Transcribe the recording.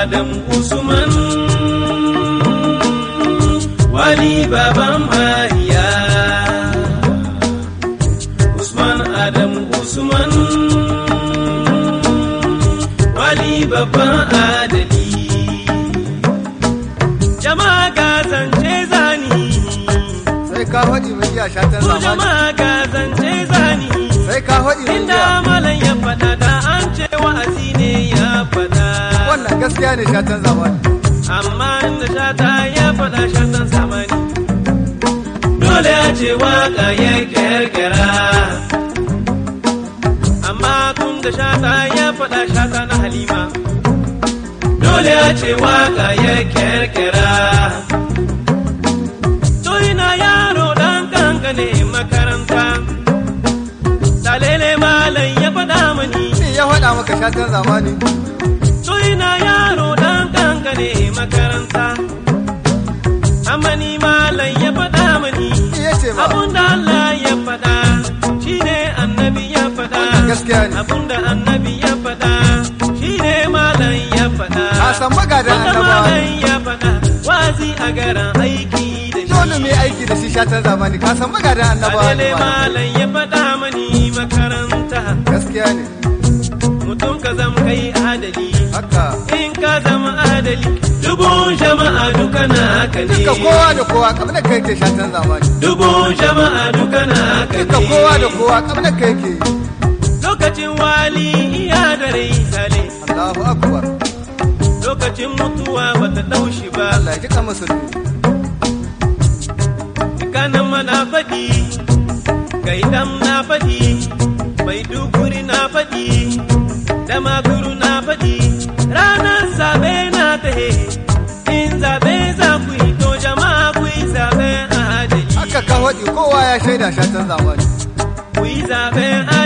Adam Usman Wali baban Mariya Usman Adam Usman Wali babban adali Jama'a ga zance zani sai ka faɗi mai iya shatan Ku zamani jama'a ga zance zani sai ka faɗi mai Inda iya malam ya faɗa da an ce wa'azi ne ya faɗa wannan gaskiya ne shatan zamani amma inda shata ya faɗa shatan zamani dole ya ce waka ya kirkira amma tun da shata ya faɗa shata na halima dole ya ce waka ya kirkira to ina yaro ɗan kankane makaranta talele malam ya faɗa mani Shi ya faɗa maka shatan zamani To ina yaro ɗan kankane makaranta, amma ni malam ya faɗa mani, Shi ya ce ba abun da Allah ya faɗa, shi ne annabi ya faɗa. Wannan gaskiya ne. Abun da annabi ya faɗa, shi ne malam ya faɗa. ka san magadan Wanda annabawa malam ya faɗa, wazi a garan aiki da shi. dole mu yi aiki da shi shatan zamani ka san magadan annabawa ne Alele malam. malam ya faɗa mani makaranta, gaskiya ne mutum ka zama kai adali. haka in ka zama adali dubun jama'a duka na haka ne duka kowa da kowa kamar da kai ke shatan zamani dubun jama'a duka na haka duka ne kowa da kowa kamar da kai ke lokacin wali iya da rai sale Allahu akbar lokacin mutuwa bata daushi ba Allah ya ji ka musulmi kanan mana faɗi gaidam na faɗi mai duguri na faɗi da maguru na faɗi ranar zaɓe na tahe in zaɓe za ku yi to jama'a ku yi zaɓe a adali haka ka faɗi kowa ya shaida shatan zamani ku yi zaɓen